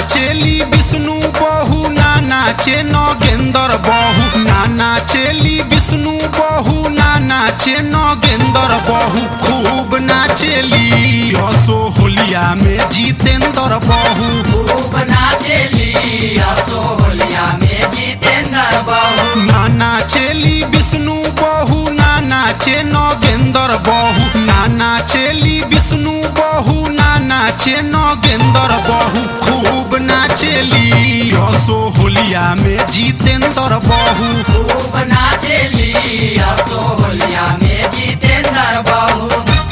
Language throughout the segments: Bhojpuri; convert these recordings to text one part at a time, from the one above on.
नाचेली विष्णु बहू ना नाचे नगेंदर बहू ना नाचेली विष्णु बहू ना नाचे नगेंदर बहू खूब नाचेली असो होलिया में जितेंद्र बहू खूब नाचेली असो होलिया में जितेंद्र बहू ना नाचेली विष्णु बहू ना नाचे नगेंदर बहू ना नाचेली विष्णु बहू ना नाचे नगेंदर बहू खूब नाचेली असो होलिया में जितेंद्र बहू खूब नाचेली असो होलिया में जितेंद्र बहू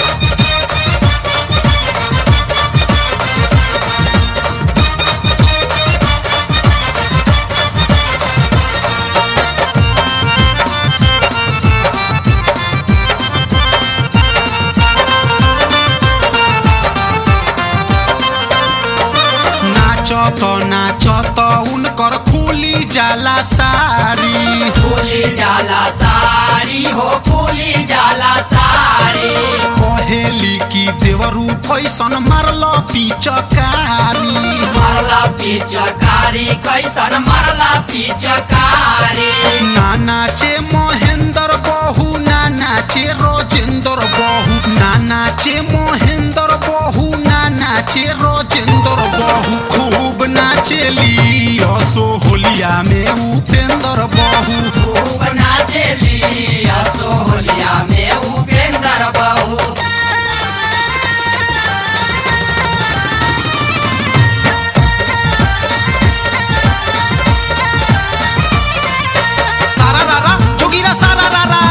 नाचत नाचत उनकर खुली जाला सारी फूली जाला सारी हो फूली जाला सारी कहेली की देवरू कैसन मारल पिचकारी मरला पिचकारी कैसन मरला पिचकारी ना नाचे महेंद्र बहू ना नाचे रोजेंद्र बहू ना नाचे महेंद्र बहू ना नाचे रोजेंद्र बहू खूब नाचेली असो होलिया में उपेंद्र बहू खूब नाचेली असो होलिया में उपेंद्र बहू सारा रारा जोगिरा सारा रारा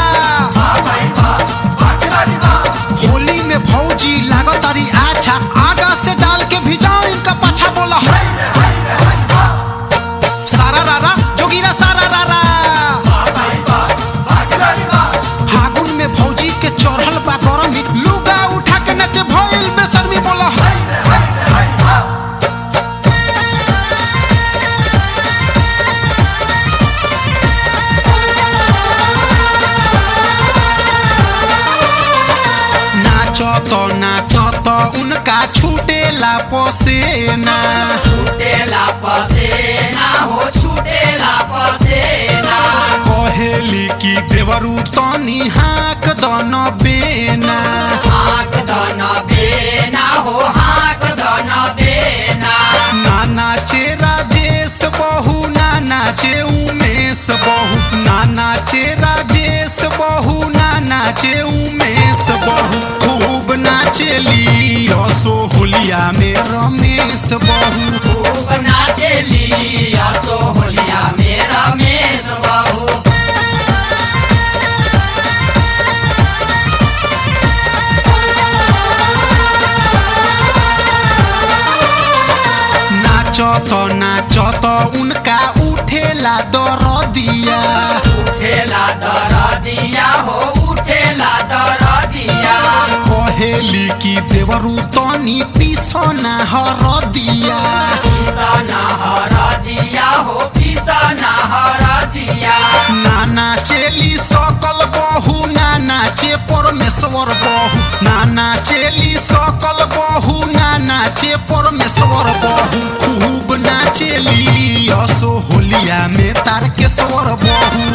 होली में भौजी लागतारी आछा आगा से डाल के भिजाओ इनका पाछा बोला सारा रारा जोगिरा सारा रारा फागुन में भौजी के चढ़ल बा गरमी लुगा उठा के नचे भइल बेशर्मी बोला नाचत नाचत उनका छूटेला पसेना छूटेला पसेना हो छूटेला पसेना कहेली की देवरू तनी हाक दन बेना हाक दन बेना हो हाक दन बेना ना नाचे राजेश बहू ना नाचे उमेश बहू ना नाचे राजेश बहू ना नाचे उमेश बहू खूब नाचेली असो होलिया में रमेश बहू खूब नाचेली असो होलिया में रमेश बहू नाचत नाचत उनका उठेला दरदिया उठेला दर दिया हो उठेला दर दिया कहेली की देवरू तनी पिसना हरदिया पिसना हर दिया हो पिसना हर दिया ना नाचेली सकल बहू ना नाचे परमेश्वर बहू ना नाचेली सकल बहू ना नाचे परमेश्वर बहू खूब नाचेली असो होलिया में तारकेश्वर बहू